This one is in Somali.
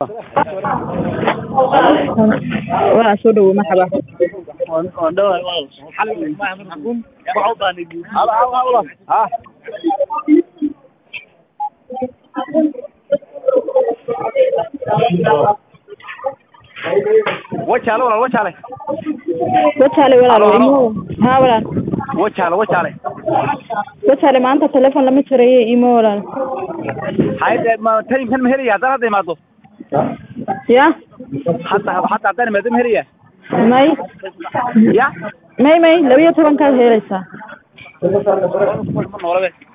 waa soo dhawow marxaba wajaale walaal wajaale wajaale walaal Halo, halo. imo haa walaal wajaale wajaale wajaale maanta telefoon lama jirayo imo walaal hayde ma taimkan ma helaya haddaan hadda imaado ya hadda hadda haddaan imaado ma helaya may ya may may laba iyo tobankaad helaysaa noolabe